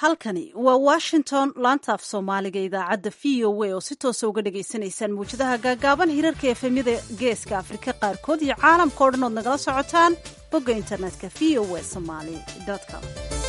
halkani waa washington laanta af soomaaliga idaacadda v o a oo si toosa uga dhagaysanaysaan mawjadaha gaagaaban hirarka efemyada geeska afrika qaarkood iyo caalamka o dhan ood nagala socotaan bogga internetka v o a somaly com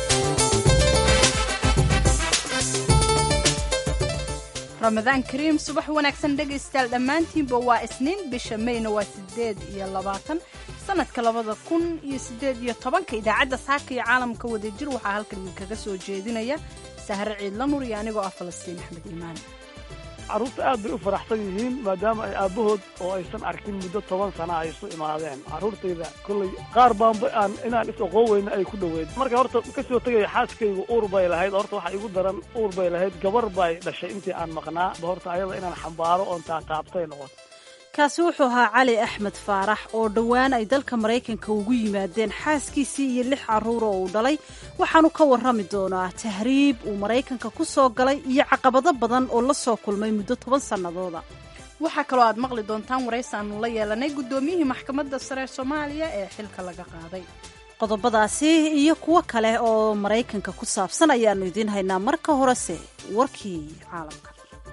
ramadaan kariim subax wanaagsan dhegaystayaal dhammaantiinba waa isniin bisha mayna waa siddeed iyo labaatan sanadka labada kun iyo siddeed iyo tobanka idaacadda saaka iyo caalamka wadajir waxaa halkan idinkaga soo jeedinaya sahre ciidla nur iyo anigoo ah falastiin axmed iimaan carruurta aad bay u faraxsan yihiin maadaama ay aabbahood oo aysan arkin muddo toban sana ay isu imaadeen carruurtayda kolley qaar baanba aan inaan is oqoon weyna ay ku dhoweed marka horta ka soo tegaya xaaskaygu uur bay lahayd horta waxa igu daran uur bay lahayd gabar bay dhashay intii aan maqnaa horta ayada inaan xambaaro oon taataabtay noqon kaasi wuxuu ahaa cali axmed faarax oo dhowaan ay dalka maraykanka ugu yimaadeen xaaskiisii iyo lix carruur oo uu dhalay waxaanu ka warrami doonaa tahriib uu maraykanka ku soo galay iyo caqabado badan oo la soo kulmay muddo toban sannadooda waxaa kaloo aad maqli doontaan waraysi aanu la yeelanay guddoomiyihii maxkamadda sare soomaaliya ee xilka laga qaaday qodobadaasi iyo kuwo kale oo maraykanka ku saabsan ayaannu idiin haynaa marka horese warkii caalamka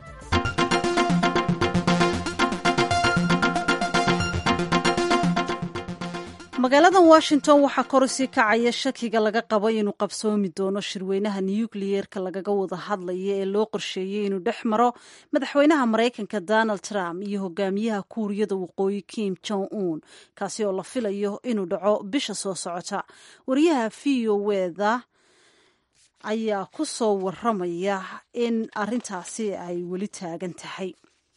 magaalada washington waxaa kor usii kacaya shakiga laga qabo inuu qabsoomi doono shirweynaha nukliyeerka lagaga wada hadlaya ee loo qorsheeyey inuu dhex maro madaxweynaha maraykanka donald trump iyo hogaamiyaha kuuriyada waqooyi kim jong un kaasi oo la filayo inuu dhaco bisha soo socota wariyaha v o eda ayaa ku soo waramaya in arintaasi ay weli taagan tahay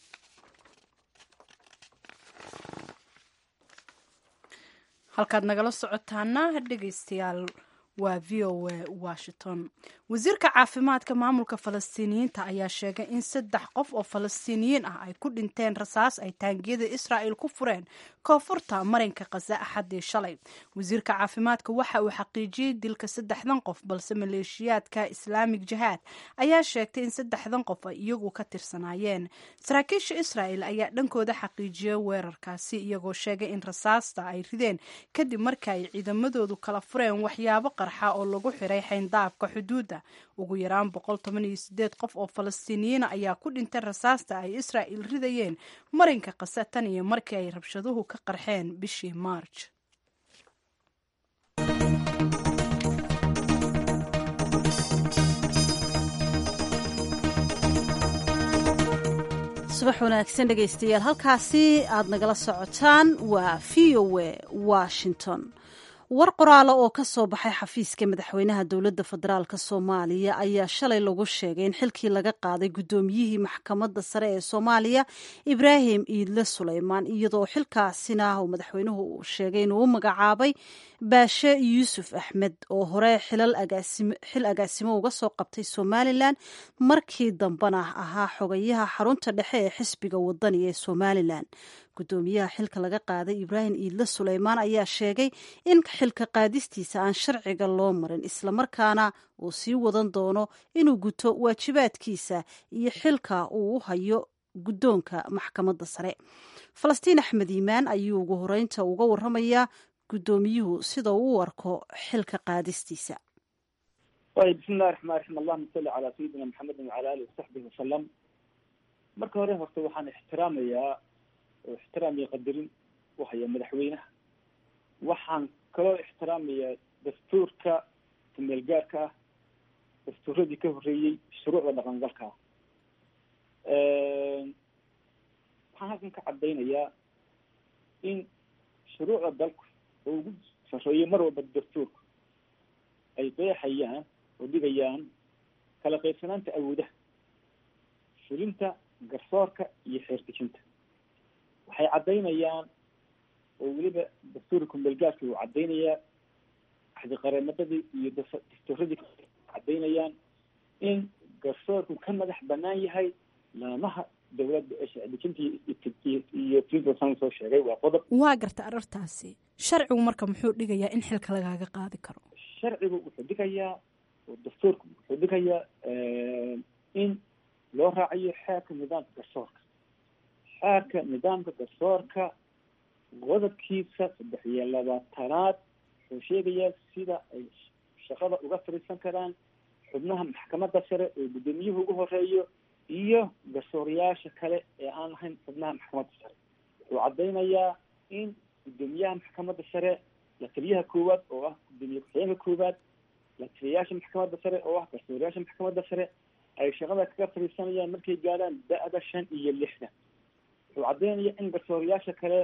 halkaad nagala socotaana dhegaystayaal waa v o a washington wasiirka caafimaadka maamulka falastiiniyiinta ayaa sheegay in saddex qof oo falastiiniyiin ah ay ku dhinteen rasaas ay taangiyada israa'il ku fureen koonfurta marinka khaza axaddii shalay wasiirka caafimaadka waxa uu xaqiijiyey dilka saddexdan qof balse maleeshiyaadka islaamig jihaad ayaa sheegtay in saddexdan qof ay iyagu ka tirsanaayeen saraakiisha israa'il ayaa dhankooda xaqiijiyey weerarkaasi iyagoo sheegay in rasaasta ay rideen kadib marka ay ciidamadoodu kala fureen waxyaabo qarxa oo lagu xiray xayndaabka xuduudda ugu yaraan boqol toban iyo sideed qof oo falastiiniyiina ayaa ku dhintay rasaasta ay israa'il ridayeen marinka kase tan iyo markii ay rabshaduhu ka qarxeen bishii maarj subax wanaagsan dhegaystayaal halkaasi aad nagala socotaan waa v o a washington war qoraalo oo ka soo baxay xafiiska madaxweynaha dowladda federaalk soomaaliya ayaa shalay lagu sheegay in xilkii laga qaaday guddoomiyihii maxkamadda sare ee soomaaliya ibraahim iidle suleymaan iyadoo xilkaasina uu madaxweynuhu uu sheegay inuu u magacaabay baashe yuusuf axmed oo hore xil agaasimo uga soo qabtay somalilan markii dambena ahaa xogayaha xarunta dhexe ee xisbiga wadani ee somalilan gudoomiyaha xilka laga qaaday ibraahim iidle suleymaan ayaa sheegay in xilka qaadistiisa aan sharciga loo marin islamarkaana uu sii wadan doono inuu guto waajibaadkiisa iyo xilka uu u hayo guddoonka maxkamadda sare falastiin axmed iimaan ayuu ugu horeynta uga waramayaa guddoomiyuhu sida uu u arko xilka qaadistiisa ayb bismillahi raxmaan raxiim allahuma salli calaa sayidina maxamedin wacala alihi wasaxbihi wasalam marka hore horta waxaan ixtiraamayaa oo ixtiraam iyo qadarin u haya madaxweynaha waxaan kaloo ixtiraamayaa dastuurka kumeel gaarka ah dastuuradii ka horreeyey shuruucda dhaqangalka ah waxaan halkan ka caddaynayaa in shuruucda dalku oo ugu sarreeyo mar walba dastuurka ay qeexayaan oo dhigayaan kala qaybsanaanta awoodaha fulinta garsoorka iyo xeertejinta waxay caddaynayaan oo weliba dastuurka kumeelgaarki uu caddaynayaa axdiqareemadadii iyo dastuuradii caddaynayaan in garsoorku ka madax banaan yahay laamaha dawladda ee sharcidejinta iyo fisan soo sheegay waa qodob waa garta arartaasi sharcigu marka muxuu dhigayaa in xilka lagaaga qaadi karo sharcigu wuxuu dhigayaa oo dastuurku wuxuu dhigayaa in loo raacayo xeerka nidaamka garsoorka xeerka nidaamka garsoorka qodobkiisa saddex iyo labaatanaad wuxuu sheegayaa sida ay shaqada uga fadhiisan karaan xubnaha maxkamadda sare oo guddoomiyuhu ugu horeeyo iyo garsoorayaasha kale ee aan lahayn xubnaha maxkamadda sare wuxuu caddaynayaa in guddoomiyaha maxkamadda sare la taliyaha koowaad oo ah guddoomiye ku-xigeenka koowaad la taliyayaasha maxkamadda sare oo ah garsoorayaasha maxkamadda sare ay shaqada kaga fadhiisanayaan markay gaadhaan da-da shan iyo lixdan wuxuu caddaynaya in garsoorayaasha kale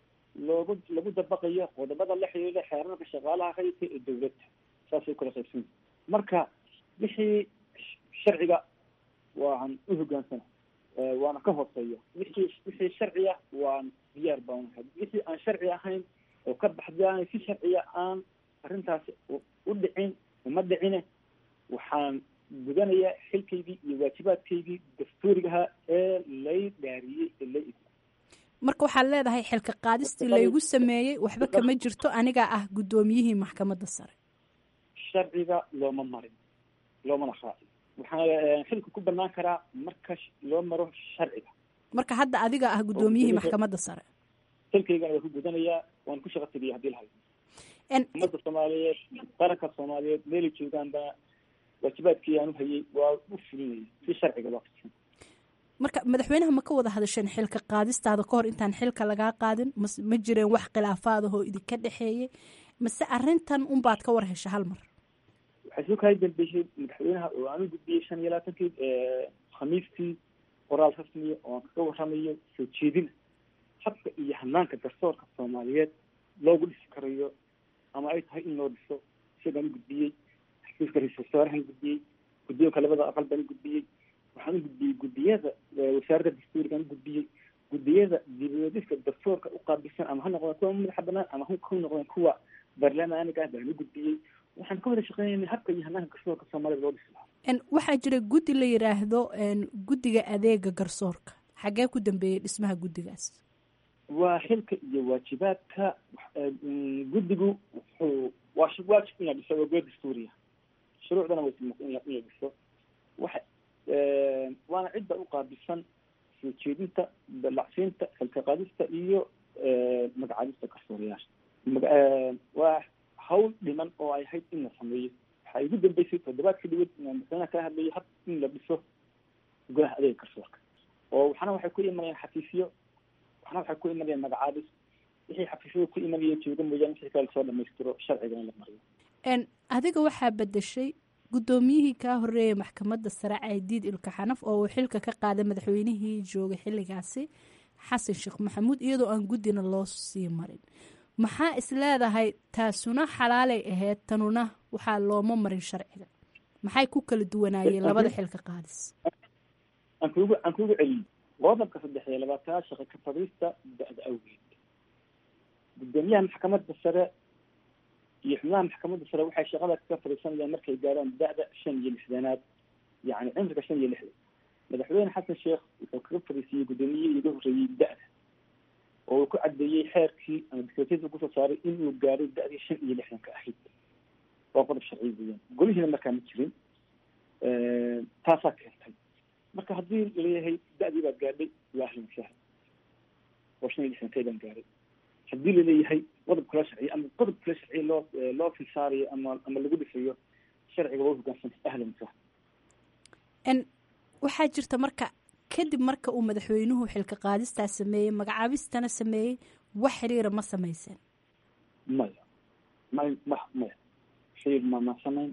loogu lagu dabaqayo qodobada la xiriira xeerarka shaqaalaha rayidka ee dawladda saasay kula qaybsan marka wixii sharciga waan u hogaansana waana ka hooseeya wixii wixii sharciya waan diyaar baan ahay wixii aan sharci ahayn oo ka baxdaan si sharciya aan arrintaasi u dhicin uma dhicine waxaan gudanayaa xilkaygii iyo waajibaadkaygii dastuurigaha ee lay dhaariyey ee lay marka waxaad leedahay xilka qaadistii laygu sameeyey waxba kama jirto anigaa ah guddoomiyihii maxkamadda sare sharciga looma marin loomana raacin waxaa xilka ku banaan karaa marka loo maro sharciga marka hadda adiga ah guddoomiyihii maxkamadda sare xilkaygana waa ku gudanayaa waan ku shaqa tegaya hadii lahayo ummadda soomaaliyeed qaranka soomaaliyeed meelay joogaanba waajibaadkii aan u hayay waa u fulinaya si sharciga loo fidsan marka madaxweynaha ma ka wada hadasheen xilka qaadistaada kahor intaan xilka lagaa qaadin mas ma jireen wax khilaafaadahoo idinka dhexeeyey mase arrintan unbaad ka war hesha hal mar waxay soo kahay dambeysay madaxweynaha oo aan u gudbiyey shan iyo labaatankii khamiistii qoraal rasmiya oo aan kaga warramayo soo jeedina habka iyo hanaanka garsoorka soomaaliyeed loogu dhisi karayo ama ay tahay in loo dhiso isagaan u gudbiyey xafiiska ra-iisul wasaarahan gudbiyey guddoonka labada aqal baan u gudbiyey waxaan u gudbiyey guddiyada wasaaradda dastuurigaan u gudbiyey guddiyada dibadiska dastuurka u qaabilsan ama ha noqdeen kuwa madaxa banaan ama ha noqdeen kuwa baarlamaaniga ah baan u gudbiyey waxaan ka wada shaqeynayna habka iyo hanaanka garsoorka soomaalida loo dhisi lahaa waxaa jira guddi la yidhaahdo guddiga adeega garsoorka xaggee ku dambeeyey dhismaha guddigaas waa xilka iyo waajibaadka guddigu wuxuu waa waajib inaa dhiso waa good dastuuriya shuruucdana way inay dhiso waxa waana cidda u qaabilsan soo jeedinta dalacsiinta xilka qaadista iyo magacaabista garsoorayaasha waa hawl dhiman oo ay ahayd in la sameeyo waxaa igu dambeysay toddobaadka dhawad inaan madaxweynaha kala hadlayo hab in la dhiso golaha adeega garsoorka oo waxna waxay ku imanayaan xafiisyo waxna waxay ku imanayaan magacaabis wixii xafiisyada ku imanaya jooga mooyaane wixii kale lasoo dhamaystiro sharciga in la mariyo adiga waxaa bedeshay guddoomiyihii kaa horeeyay maxkamadda sare caydiid ilka xanaf oo uu xilka ka qaaday madaxweynihii joogay xilligaasi xasan sheekh maxamuud iyadoo aan guddina loo sii marin maxaa is leedahay taasuna xalaalay ahayd tanuna waxaa looma marin sharciga maxay ku kala duwanaayeen labada xilka qaadis aan kugu aan kugu celiyey qodobka saddex iyo labaatanaad shaqa ka fadhiista da-da awgeed guddoomiyaha maxkamadda sare iyo xubnaha maxkamadda sare waxay shaqada kaga fadhiisanayaan markay gaaraan da-da shan iyo lixdanaad yacni cimriga shan iyo lixdan madaxweyne xasan sheekh wuxuu kaga fadhiisiiyey guddoomiyihii iga horreeyey da-da oo uu ku cadeeyey xeerkii ama dikreetyada kusoo saaray inuu gaaray da-dii shan iyo lixdanka ahayd waa qodob sharci weeyaan golihiina markaa ma jirin taasaa keentay marka haddii laleeyahay da-dii baad gaadhay waa ahlan sahlan oo shan iyo lixdankeedaan gaaray haddii laleeyahay qodob kula sharciya ama qodob kula sharciya loo loo filsaarayo ama ama lagu dhisayo sharciga waa hogaansanta ahlan sahlan waxaa jirta marka kadib marka uu madaxweynuhu xilka qaadistaa sameeyey magacaabistana sameeyey wax xiriira ma samayseen maya may ma maya xiriir ma ma samayn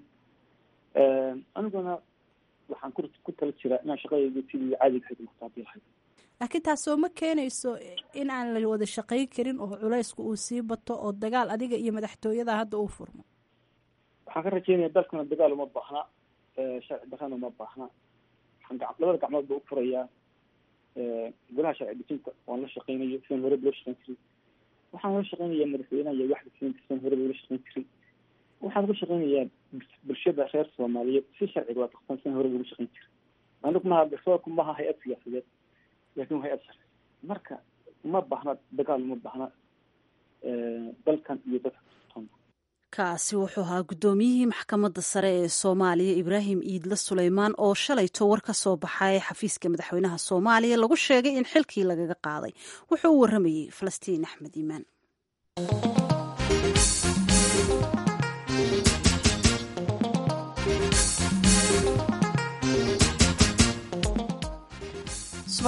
aniguna waxaan ku ku tala jiraa inaan shaqadayda sidii caadiga ahayd muqtaabil ahayd laakiin taasoo ma keenayso in aan la wada shaqayn karin oo culaysku uu sii bato oo dagaal adiga iyo madaxtooyada hadda uu furmo waxaan ka rajeynaya dalkuna dagaal uma baahna sharci darrana uma baahna waxaan ga labada gacmood ba u furayaa golaha sharci dejinta waan la shaqeynayo sidaan horeba loo shaqeyn jiray waxaan la shaqeynayaa madaxweynaha iyo waxda siinta sidaan horeba loola shaqeyn jiray waxaan uga shaqeynayaa bulshada reer soomaaliyeed si sharciga waa taqsan sidaan horeba uga shaqeyn jiray anigu maha garsoorku maha hay-ad siyaasadeed laakin waa hay-ad sharci marka uma baahna dagaal uma baahna dalkan iyo dadka kaasi wuxuu ahaa guddoomiyihii maxkamadda sare ee soomaaliya ibraahim iidle suleymaan oo shalayto war ka soo baxay xafiiska madaxweynaha soomaaliya lagu sheegay in xilkii lagaga qaaday wuxuu u waramayey falastiin axmed iimaan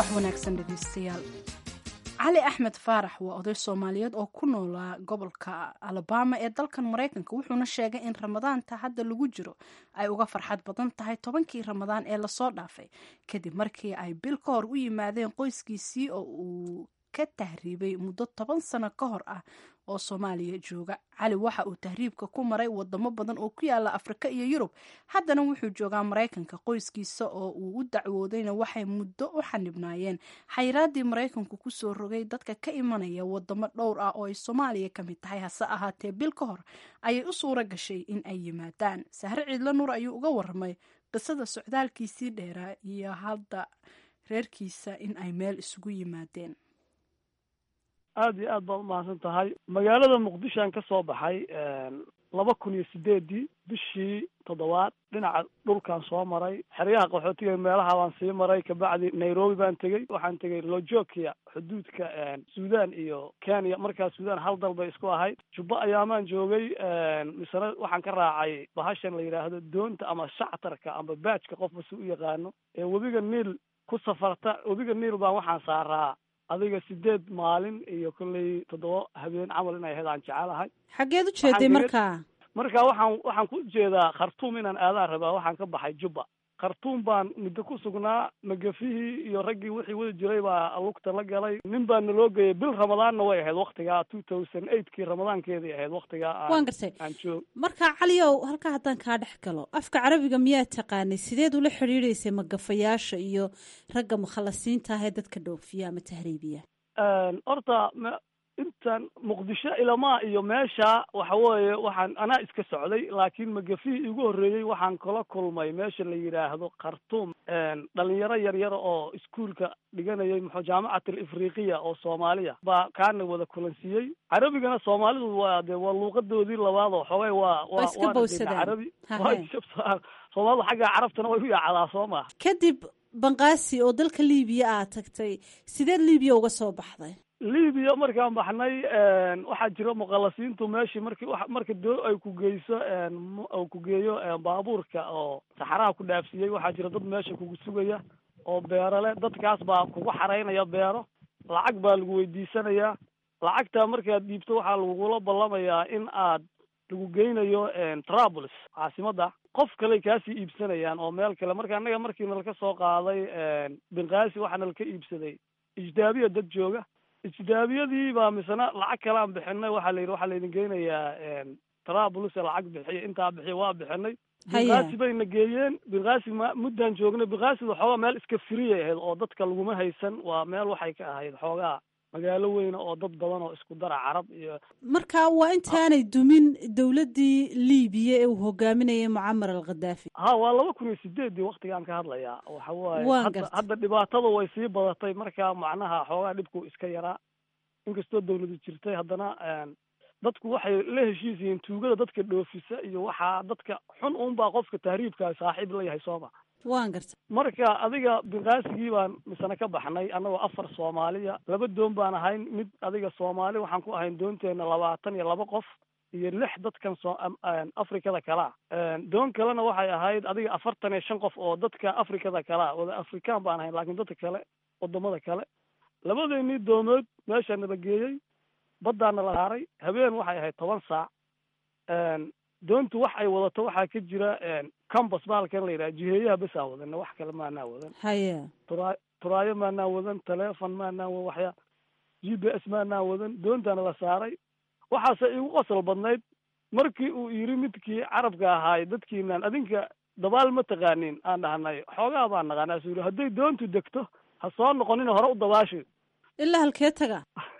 subax wanaagsan dhegeystayaal cali axmed faarax waa oday soomaaliyeed oo ku noolaa gobolka alabama ee dalkan maraykanka wuxuuna sheegay in ramadaanta hadda lagu jiro ay uga farxad badan tahay tobankii ramadaan ee lasoo dhaafay kadib markii ay bil ka hor u yimaadeen qoyskiisii oo uu ka tahriibay muddo toban sano ka hor ah oo soomaaliya jooga cali waxa uu tahriibka ku maray wadamo badan oo ku yaala afrika iyo yurub haddana wuxuu joogaa maraykanka qoyskiisa oo uu u dacwoodayna waxay muddo u xanibnaayeen xayiraadii maraykanku kusoo rogay dadka ka imanaya wadamo dhowr ah oo ay soomaaliya ka mid tahay hase ahaatee bil ka hor ayay u suura gashay in ay yimaadaan sahre ciidla nuur ayuu uga waramay qisada socdaalkiisii dheeraa iyo hadda reerkiisa in ay meel isugu yimaadeen aada iyo aad baad umahadsan tahay magaalada muqdishoan ka soo baxay laba kun iyo sideedii bishii toddobaad dhinaca dhulkaan soo maray xeryaha qaxootiga meelaha baan sii maray kabacdi nairobi baan tegey waxaan tegey lojokia xuduudka sudan iyo kenya markaa sudan hal dal bay isku ahayd jubbo ayaamaan joogay misena waxaan ka raacay bahashan la yidhaahdo doonta ama shactarka ama baajka qofba si u yaqaano ee webiga niil ku safarta webiga niil baan waxaan saaraa adiga sideed maalin iyo kolley toddoba habeen camal inay ahayd aan jecelahay xaggeed u jeeday markaa marka waxaan waxaan ku jeedaa khartuum inaan aadaan rabaa waxaan ka baxay jubba khartuum baan muddo ku sugnaa magafihii iyo raggii wixii wada jiray baa lugta la galay nin baa naloo geeyay bil ramadaanna way ahayd waktigaa two thousand eightkii ramadaankeedii ahayd waktigaa waan gartay aan joog marka caliyow halkaa haddaan kaa dhex galo afka carabiga miyaa taqaanay sideed ula xidhiidhaysay magafayaasha iyo ragga mukhalasiinta ah ee dadka dhoofiya ama tahriibiya horta intan muqdisho ilamaa iyo meesha waxa weeye waxaan anaa iska socday laakiin magafihii igu horreeyey waxaan kala kulmay meesha la yidhaahdo khartuum dhalinyaro yaryara oo iskuolka dhiganayay muxuu jaamacat alifriqiya oo soomaaliya baa kaana wada kulansiiyey carabigana soomaalidu waa de waa luuqadoodii labaad oo xoogay waa Waa iska bowsadaan. carabi Hahe. waa soomaalidu xagga carabtana way u yaacdaa soo maha kadib banqaasi oo dalka liibiya aad tagtay sideed liibiya uga soo baxday libiya markaan baxnay waxaa jira muqalasiintu meeshii marki wa marka doo ay ku geyso m- uu ku geeyo baabuurka oo saxaraha ku dhaafsiiyey waxaa jira dad meesha kugu sugaya oo beero leh dadkaas baa kugu xaraynaya beero lacag baa lagu weydiisanayaa lacagtaa markaad dhiibto waxaa lagugula ballamayaa in aad lagu geynayo trablus caasimadda qof kale kaasii iibsanayaan oo meel kale marka annaga markii nalka soo qaaday binqaasi waxaa nalka iibsaday ijdaabiya dad jooga ijdaabiyadii baa misena lacag kale aan bixinay waxaa la yidhi waxaa laydin geynayaa trablus lacag bixiya intaa bixiya waa bixinay Haya. binqaasi bayna geeyeen binqaasi ma muddaan joognay binqaasi waxoogaa meel iska firiyay ahayd oo dadka laguma haysan waa meel waxay ka ahayd xoogaa magaalo weyne oo dad badan oo isku dara carab iyo marka waa intaanay dumin dowladdii liibiya ee uu hogaaminayay mucamar al khadaafi ha waa laba kun iyo sideedii waktigaan ka hadlayaa waxa waaye Waan hadda gartay. hadda dhibaatada way sii badatay marka macnaha xoogaa dhibku iska yaraa inkastoo dawladu jirtay haddana dadku waxay la heshiis yihiin tuugada dadka dhoofisa iyo waxaa dadka xun uunbaa qofka tahriibkaa saaxiib la yahay sooma waan gartay marka adiga binqaasigii baan misana ka baxnay annagoo afar soomaaliya laba doon baan ahayn mid adiga soomaali waxaan ku ahayn doonteena labaatan iyo laba qof iyo lix dadkan soo am- aan afrikada kalaa doon kalena waxay ahayd adiga afartan iyo shan qof oo dadka afrikada kalaa wada afrikaan baan ahayn laakiin dadka kale wadamada kale labadeennii doomood meesha nala geeyey baddaana la saaray habeen waxay ahayd toban saac doontu wax ay wadato waxaa ka jira cambas bahalkan la yidhaha jiheeyaha besaan wadana wax kale maanaa wadan haya turaa turaayo maanaa wadan telefon maanaa wadan waxyaa g b s maanaa wadan doontaana la saaray waxaase igu qosol badnayd markii uu yiri midkii carabka ahaay dadkiinan adinka dabaal ma taqaanin aan dhahnay xoogaa baan naqaanaa suu yiri hadday doontu degto ha soo noqonina hore u dabaashi ilaa halkee taga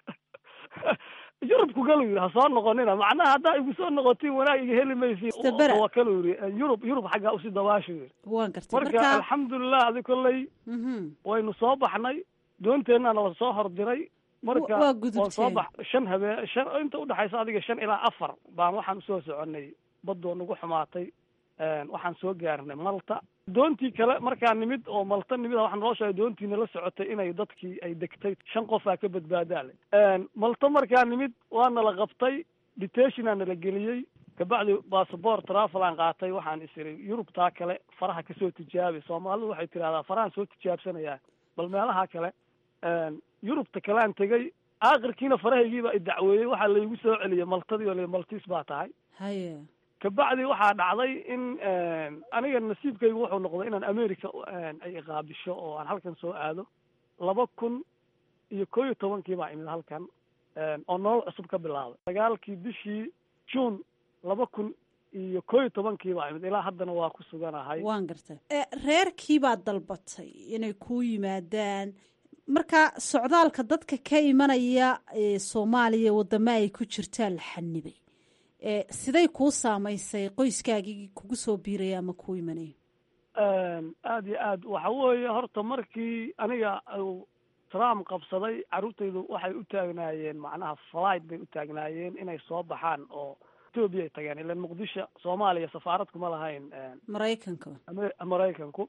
yurubku galu yiri ha soo noqonina macnaha haddaa igu soo noqotiin wanaag iga heli maysiin Istabara. tawakalu yiri yurub yurub xaggaa usii dabaashu yiri waan gartay marka marka alxamdulilah adi kolley mhm. waynu soo baxnay doonteenna la soo hordiray marka Wa- waa waan soo gudubteen. bax shan habeen shan inta udhexaysa adiga shan ilaa afar baan waxaan usoo soconay badoo nagu xumaatay waxaan soo gaarnay malta doontii kale markaa nimid oo malta nimid waxaa noo sheegay doontiina la socotay inay dadkii ay degtay shan qofaa ka badbaadaale malta markaa nimid waana la qabtay detationa nala geliyey kabacdi bassabort travel aan qaatay waxaan is iri yurubtaa kale faraha kasoo tijaabi soomaalidu waxay tidhahdaa farahan soo tijaabsanayaa bal meelaha kale yurubta kale aan tegey aakhirkiina farahaygiiba i dacweeyey waxaa laygu soo celiyey maltadii oo la maltiis baa tahay haye kabacdi waxaa dhacday in aniga nasiibkaygu wuxuu noqday inaan america ay iqaabisho oo aan halkan soo aado laba kun iyo koo iyo tobankii baa imid halkan oo nolol cusub ka bilaabay sagaalkii bishii june laba kun iyo koo iyo tobankii baa imid ilaa haddana waa ku suganahay waan gartay reerkii baad dalbatay inay kuu yimaadaan marka socdaalka dadka ka imanaya soomaaliya wadamo ay ku jirtaan la xanibay siday kuu saamaysay qoyskaagii kugu soo biiraya ama kuu imanaya aada iyo aad waxa weeye horta markii aniga trump qabsaday carruurtaydu waxay u taagnaayeen macnaha flight bay u taagnaayeen inay soo baxaan oo etoobiya ay tageen ilan muqdisho soomaaliya safaarad kuma lahayn maraykanka maraykanku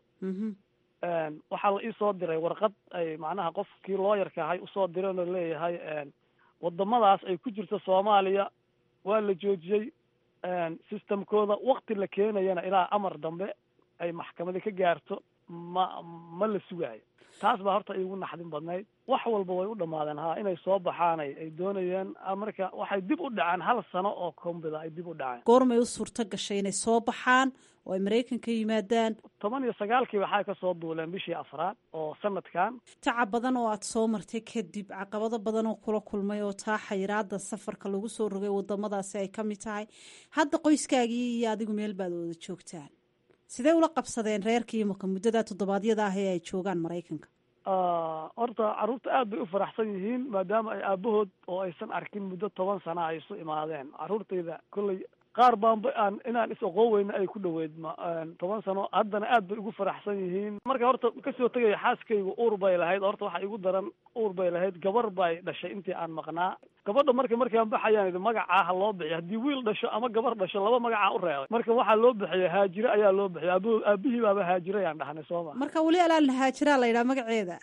waxaa la ii soo diray warqad ay macnaha qofkii looyarka ahay usoo direen oo leeyahay wadamadaas ay ku jirto soomaaliya waa la joojiyey systemkooda wakti la keenayana ilaa amar dambe ay maxkamadi ka gaarto ma ma la sugaayo taas baa horta iigu naxdin badnayd wax walba way u dhamaadeen ha inay soo baxaanay ay doonayeen marka waxay dib u dhaceen hal sano oo kombida ay dib u dhaceen goormay u suurto gashay inay soo baxaan oo ay maraykanka yimaadaan toban iyo sagaalkii waxay ka soo duuleen bishii afraad oo sanadkan tacab badan oo aada soo martay kadib caqabado badan oo kula kulmay oo taa xayiraada safarka lagu soo rogay wadamadaasi ay ka mid tahay hadda qoyskaagii iyo adigu meel baad wada joogtaan sidee ula qabsadeen reerkii imaka muddada toddobaadyada ah ee ay joogaan maraykanka horta carruurta aad bay u faraxsan yihiin maadaama ay aabahood oo aysan arkin muddo toban sana ay isu imaadeen carruurtayda kolley qaar baanba aan inaan is oqoon weyna ay ku dhaweyd ma toban sano haddana aad bay ugu faraxsan yihiin marka horta kasoo tegaya xaaskaygu uur bay lahayd horta waxa igu daran uur bay lahayd gabar bay dhashay intii aan maqnaa gabadha marka markaan baxayaan idi magacaa ha loo bixiyo haddii wiil dhasho ama gabar dhasho laba magacaa u reebay marka waxaa loo bixiyay haajire ayaa loo bixiyay aab aabihii baaba haajire ayaan dhahnay soo ma marka weli alaan haajiraa la yidhaha magaceeda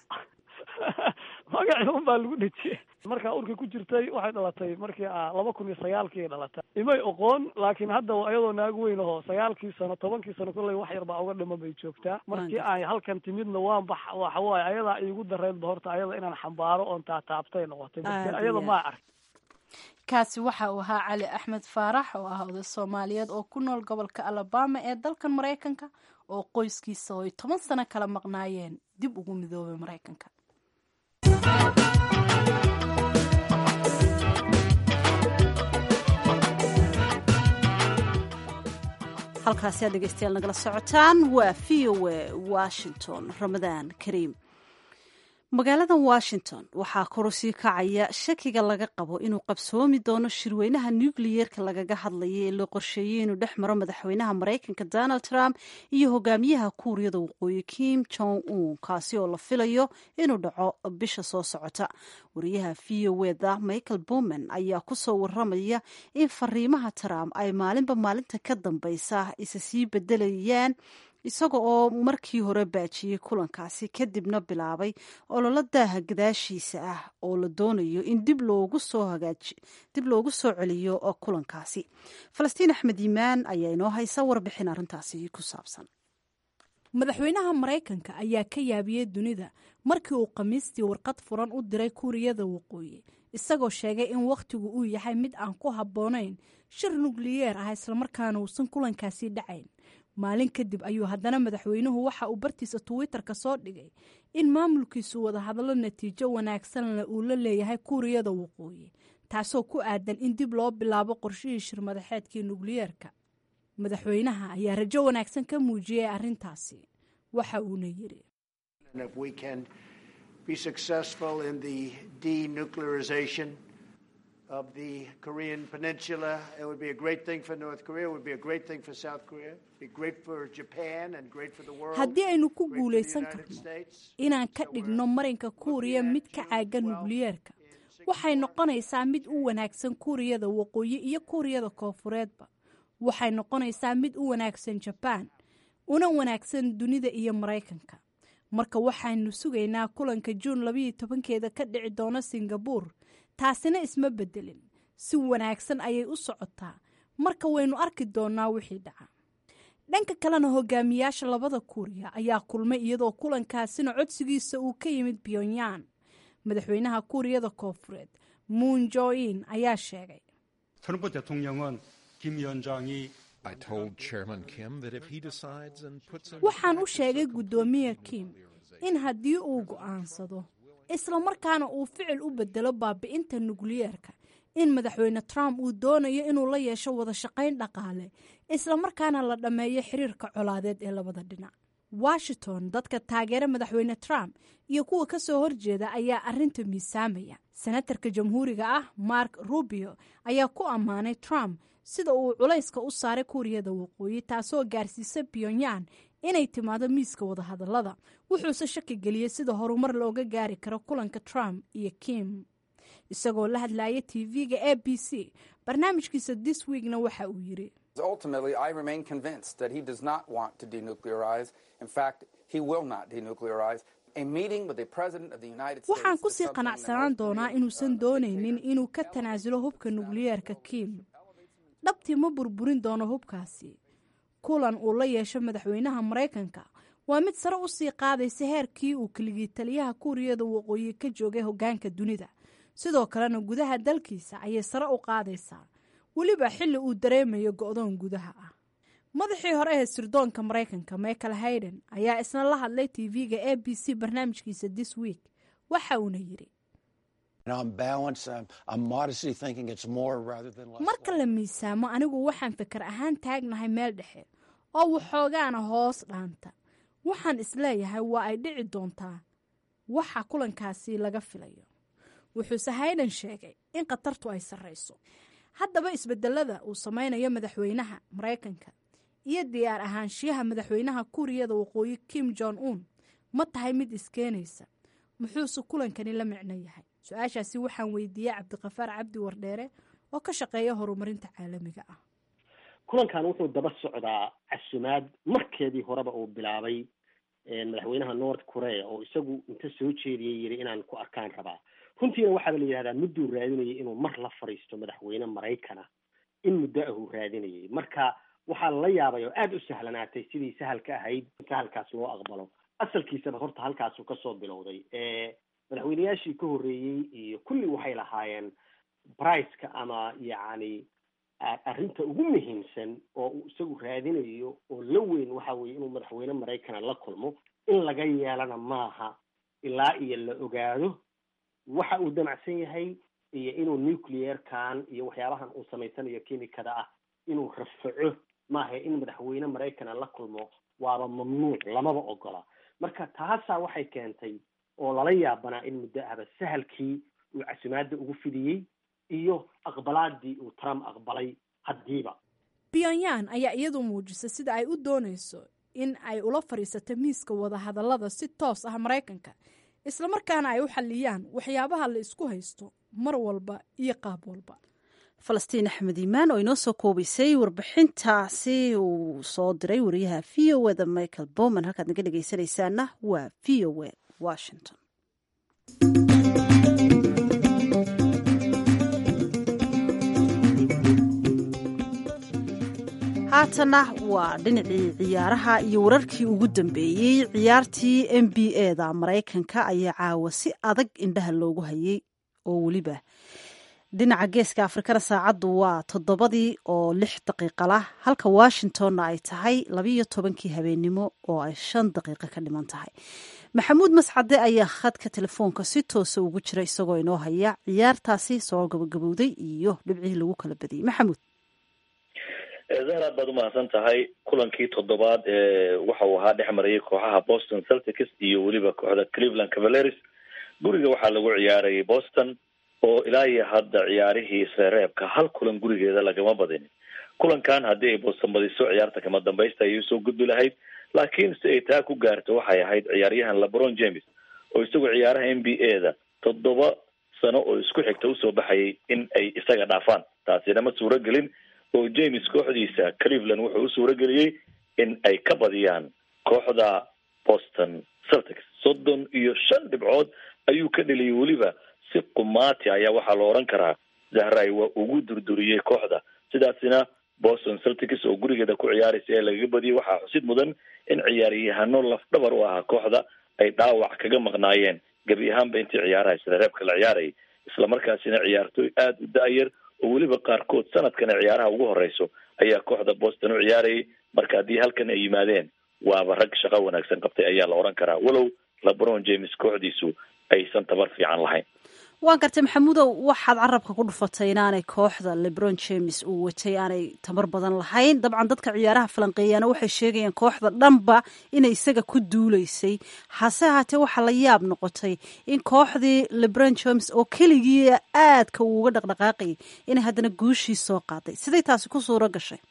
magacii un baa lagu dhejiyey markaa urka ku jirtay waxay dhalatay markii laba kun iyo sagaalkii dhalatay imay oqoon laakiin hadda iyadoo naagu weyn aho sagaalkii sano tobankii sano kolley wax yar baa uga dhima bay joogtaa markii ay halkan timidna waan bax waxa waaye ayadaa iigu dareydba horta ayada inaan xambaaro oon taataabtay noqotay marka ayada maa ark kaasi waxa uu ahaa cali axmed faarax oo ah oday soomaaliyeed oo ku nool gobolka alabama ee dalkan maraykanka oo qoyskiisa oo ay toban sano kala maqnaayeen dib ugu midoobay maraykanka halkaasi aad dhegeystayaal nagala socotaan waa v o a washington ramadaan kariim magaalada washington waxaa korusii kacaya shakiga laga qabo inuu qabsoomi doono shirweynaha nucleyeerka lagaga hadlaya ee loo qorsheeyey inuu dhex maro madaxweynaha maraykanka donald trump iyo hogaamiyaha kuuriyada waqooyi kim jong un kaasi oo la filayo inuu dhaco bisha soo socota wariyaha v o eda michael bowman ayaa kusoo waramaya in fariimaha trump ay maalinba maalinta ka dambeysa isa sii bedelayaan isaga oo markii hore baajiyey kulankaasi kadibna bilaabay ololo daaha gadaashiisa ah oo la doonayo in dib loogu soo hagaaji dib loogu soo celiyo kulankaasi falastiin axmed yimaan ayaa inoo haysa warbixin arrintaasi ku saabsan madaxweynaha maraykanka ayaa ka yaabiyey dunida markii uu khamiistii warqad furan u diray kuuriyada waqooyi isagoo sheegay in wakhtigu uu yahay mid aan ku habboonayn shir nukliyeer ah islamarkaana uusan kulankaasi dhacayn maalin kadib ayuu haddana madaxweynuhu waxa uu bartiisa twitter-ka soo dhigay in maamulkiisu wadahadallo natiijo wanaagsanna uu la leeyahay kuuriyada waqooyi taasoo ku aadan in dib loo bilaabo qorshihii shirmadaxeedkii nukliyeerka madaxweynaha ayaa rajo wanaagsan ka muujiyey arrintaasi waxa uuna yidhi of the Korean Peninsula. It would be a great thing for North Korea. It would be a great thing for South Korea. It'd be great for Japan and great for the world. haddii aynu ku guulaysan karno inaan ka dhigno marinka kuuriya mid ka caaga nukliyeerka waxay noqonaysaa mid u wanaagsan kuuriyada waqooyi iyo kuuriyada koofureedba waxay noqonaysaa mid u wanaagsan jabaan una wanaagsan dunida iyo maraykanka marka waxaynu sugaynaa kulanka juun labayo tobankeeda ka dhici doona singabuur taasina isma bedelin si wanaagsan ayay u socotaa marka waynu arki doonaa wixii dhaca dhanka kalena hogaamiyaasha labada kuuriya ayaa kulmay iyadoo kulankaasina codsigiisa uu ka yimid pyongyang madaxweynaha kuuriyada koofureed moon jo-in ayaa sheegay 트럼프 대통령은 김 위원장이 I told Chairman Kim that if he decides and puts in waxaan u sheegay guddoomiye kim in haddii uu go'aansado islamarkaana uu ficil u bedelo baabi'inta nukliyeerka in madaxweyne trump uu doonayo inuu la yeesho wada shaqayn dhaqaale islamarkaana la dhammeeyo xiriirka colaadeed ee labada dhinac washington dadka taageera madaxweyne trump iyo kuwa ka soo horjeeda ayaa arrinta miisaamaya senatarka jamhuuriga ah mark rubio ayaa ku ammaanay trump sida uu culayska u saaray kuuriyada waqooyi taasoo gaarsiisa pyongyang inay timaado miiska wadahadallada wuxuuse shaki geliyey sida horumar looga gaari karo kulanka trump iyo kim isagoo la hadlaya tv-ga a b c barnaamijkiisa this weekna waxa uu yiri Ultimately, I remain convinced that he does not want to denuclearize. In fact, he will not denuclearize. A meeting with the President of the United States. waxaan is kusii something that qanacsanaan most doonaa Koreans, inuusan uh, doonaynin inuu ka tanaasulo hubka nukliyeerka kim dhabtii ma burburin doono hubkaasi kulan uu la yeesho madaxweynaha maraykanka waa mid sare u sii qaadaysa heerkii uu keligii taliyaha kuuriyada waqooyi ka joogay hoggaanka dunida sidoo kalena gudaha dalkiisa ayay sare u qaadaysaa weliba xilli uu dareemayo go'doon gudaha ah madaxii hore ee sirdoonka maraykanka michael hayden ayaa isna la hadlay tv-ga a b c barnaamijkiisa this week waxa uuna yidhi And on balance, I'm, I'm modestly thinking it's more rather than less. marka la miisaamo anigu waxaan fikir ahaan taagnahay meel dhexe oo waxoogaana hoos dhaanta waxaan isleeyahay waa ay dhici doontaa waxa kulankaasi laga filayo wuxuuse hayden sheegay in khatartu ay sarrayso haddaba isbedelada uu samaynayo madaxweynaha maraykanka iyo diyaar ahaanshiyaha madaxweynaha kuuriyada waqooyi kim jong un ma tahay mid iskeenaysa muxuuse kulankani la micno yahay su-aashaasi waxaan weydiiyey cabdiqafaar cabdi wardheere oo ka shaqeeya horumarinta caalamiga ah kulankan wuxuu daba socdaa casumaad markeedii horeba uu bilaabay madaxweynaha north korea oo isagu inta soo jeediyay yiri inaan ku arkaan rabaa runtiina waxaaba la yidhahdaa mudduu raadinayay inuu mar la fadhiisto madaxweyne maraykana in muddo ahuu raadinayay marka waxaa la yaabay oo aada u sahlanaatay sidii sahalka ahayd sahalkaas loo aqbalo asalkiisaba horta halkaasuu kasoo bilowday madaxweyneyaashii ka horreeyey iyo kulli waxay lahaayeen briceka ama yacni arrinta ugu muhiimsan oo uu isagu raadinayo oo la weyn waxa weeye inuu madaxweyne maraykana la kulmo in laga yeelana maaha ilaa iyo la ogaado waxa uu damacsan yahay iyo inuu nuclearkan iyo waxyaabahan uu samaysanayo kimikada ah inuu rafaco maaha in madaxweyne maraykana la kulmo waaba mamnuuc lamaba ogola marka taasaa waxay keentay oo lala yaabanaa in muddo ahba sahalkii uu casumaadda ugu fidiyey iyo aqbalaadii uu trump aqbalay haddiiba pyongyang ayaa iyadu muujisay sida ay u doonayso in ay ula fadhiisato miiska wadahadallada si toos ah maraykanka islamarkaana ay u xalliyaan waxyaabaha la isku haysto mar walba iyo qaab walba falastiin axmed iimaan oo inoo soo koobaysay warbixintaasi uu soo diray wariyaha v o eda michael bowman halkaad naga dhegeysanaysaana waa v o e washington haatana waa dhinacii ciyaaraha iyo wararkii ugu dambeeyey ciyaartii n b a da maraykanka ayaa caawa si adag indhaha loogu hayay oo weliba dhinaca geeska afrikana saacaddu waa toddobadii oo lix daqiiqa lah halka washingtonna ay tahay labiiyo tobankii habeennimo oo ay shan daqiiqo ka dhiman tahay maxamuud mascade ayaa khadka telefoonka si toosa ugu jira isagoo inoo haya ciyaartaasi soo gabagabowday iyo dhibcihii lagu kala badiyey maxamuud zahar aad baad umahadsan tahay kulankii toddobaad ee waxa uu ahaa dhex marayay kooxaha boston celtics iyo weliba kooxda cleveland cavaleris guriga waxaa lagu ciyaarayay boston oo ilaa iyo hadda ciyaarihii isreereebka hal kulan gurigeeda lagama badinin kulankan haddii ay boston badiso ciyaarta kama dambaysta ayay usoo gudbi lahayd laakiin si ay taa ku gaarto waxay ahayd ciyaaryahan lebron james oo isagu ciyaaraha n b a da toddoba sano oo isku xigta usoo baxayay in ay isaga dhaafaan taasina ma suuro gelin oo james kooxdiisa cleveland wuxuu u suuro geliyey in ay ka badiyaan kooxda boston celtics soddon iyo shan dhibcood ayuu ka dheliyay weliba si qumaati ayaa waxaa la odhan karaa zahray waa ugu durduriyey kooxda sidaasina boston celtics oo gurigeeda ku ciyaaraysa ee lagaga badiyay waxaa xusid mudan in ciyaaryahano lafdhabar u ahaa kooxda ay dhaawac kaga maqnaayeen gebi ahaanba intii ciyaaraha isreereebka la ciyaarayay islamarkaasina ciyaartooy aada u da-yar oo weliba qaarkood sanadkan ee ciyaaraha ugu horeyso ayaa kooxda boston u ciyaarayay marka haddii halkan ay yimaadeen waaba rag shaqo wanaagsan qabtay ayaa la odhan karaa walow lebron james kooxdiisu aysan tabar fiican lahayn waan gartay maxamuudow waxaad carabka ku dhufatay inaanay kooxda lebron james uu watay aanay tamar badan lahayn dabcan dadka ciyaaraha falanqeeyaana waxay sheegayaan kooxda dhanba inay isaga ku duuleysay hase haatee waxaa la yaab noqotay in kooxdii lebron james oo keligii aadka uu uga dhaqdhaqaaqayay inay haddana guushii soo qaaday siday taasi ku suuro gashay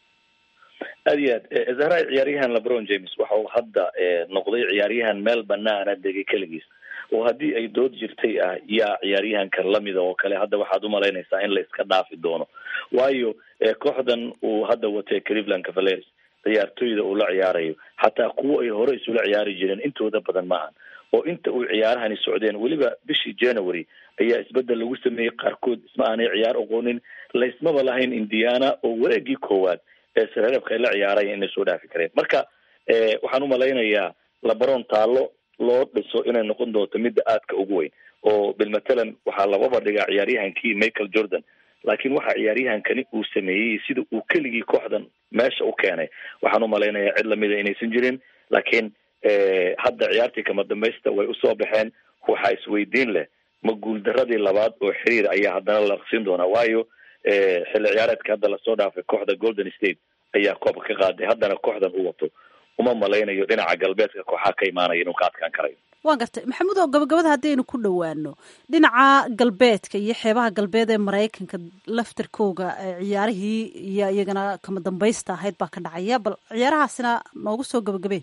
aad iyo aad zahra ciyaaryahan lebron james waxa uu hadda noqday ciyaaryahan meel banaana degay keligiis oo haddii ay dood jirtay ah yaa ciyaaryahanka lamida oo kale hadda waxaad umalaynaysaa in la iska dhaafi doono waayo kooxdan uu hadda watay cleveland cavaliers ciyaartooyda uu la ciyaarayo xataa kuwo ay hore isula ciyaari jireen intooda badan maahan oo inta uu ciyaarahani socdeen weliba bishii january ayaa isbedel lagu sameeyey qaarkood isma aanay ciyaar oqoonin laysmaba lahayn indiana oo wareegii koowaad ee sareereebka ay la ciyaaraya inay soo dhaafi kareen marka waxaan umalaynayaa labron taalo loo dhiso inay noqon doonto midda aadka ugu weyn oo bilmatalan waxaa lababa dhigaa ciyaaryahankii michael jordan laakiin waxa ciyaaryahankani uu sameeyey sida uu keligii kooxdan meesha u keenay waxaan umalaynayaa cid lamida inaysan jirin laakiin hadda ciyaartii kama dambaysta way usoo baxeen waxaa isweydiin leh ma guuldaradii labaad oo xiriir ayaa haddana la siin doonaa waayo xilli ciyaareedka hadda lasoo dhaafay kooxda golden state ayaa koobka ka qaaday haddana kooxdan u wato uma malaynayo dhinaca galbeedka kooxaa ka imaanaya inuu ka adkaan karayo waan gartay maxamuud oo gabagabada haddaynu ku dhowaano dhinaca galbeedka iyo xeebaha galbeed ee maraykanka laftarkooga ciyaarihii iyo iyagana kama dambaysta ahayd baa ka dhacaya bal ciyaarahaasina noogu soo gabagabee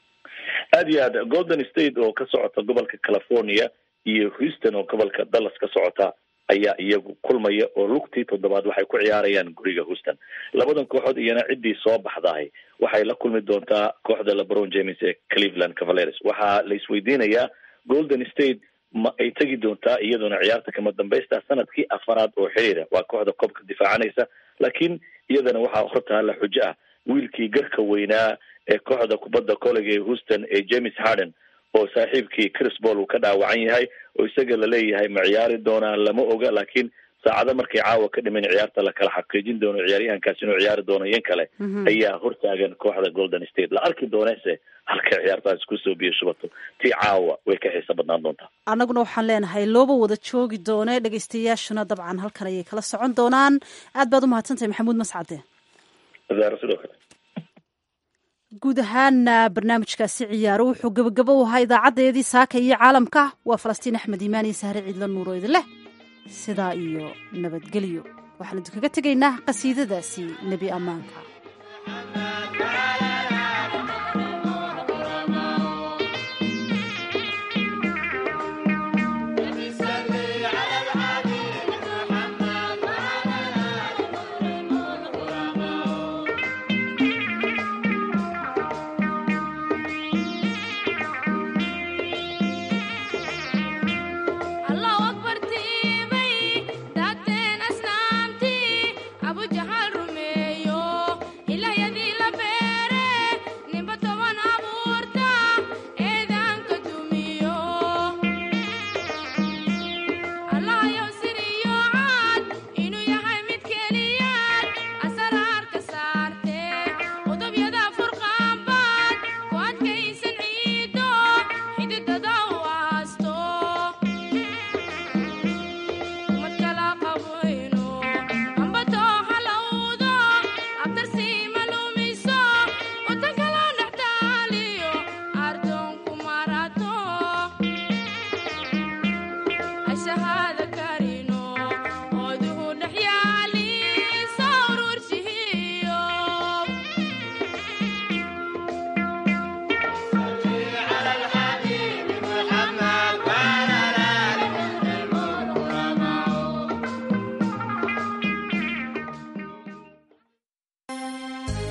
aad iyo aad golden state oo ka socota gobolka california iyo houston oo gobolka dallas ka socota ayaa iyagu kulmaya oo lugtii toddobaad waxay ku ciyaarayaan guriga houston labadan kooxood iyana ciddii soo baxdahay waxay la kulmi doontaa kooxda lebron james ee cleveland cavaliers waxaa la isweydiinayaa golden state ma ay tegi doontaa iyaduna ciyaarta kama dambaysta sanadkii afaraad oo xiriira waa kooxda koobka difaacanaysa laakiin iyadana waxaa hortaa la xujo ah wiilkii garka weynaa ee kooxda kubadda collega ee houston ee james harden oo saaxiibkii chris ball uu ka dhaawacan yahay oo isaga laleeyahay ma ciyaari doonaan lama oga laakiin saacado markay caawa ka dhiman ciyaarta la kala xaqiijin doono ciyaaryahankaas inuu ciyaari doono yan kale ayaa hortaagan kooxda golden state la arki doonese halkay ciyaartaas kusoo biyo shubato tii caawa way ka xiiso badnaan doontaa annaguna waxaan leenahay looba wada joogi doone dhegeystayaashuna dabcan halkan ayay kala socon doonaan aad baad umahadsantahay maxamuud mascade sidoo kale guud ahaana barnaamijkaasi ciyaaro wuxuu gebagabo u ahaa idaacadeedii saaka iyo caalamka waa falastiin axmed iimaan iyo sahre ciidla nuuro idin leh sidaa iyo nabadgelyo waxaan idinkaga tegaynaa qasiidadaasi nebi ammaanka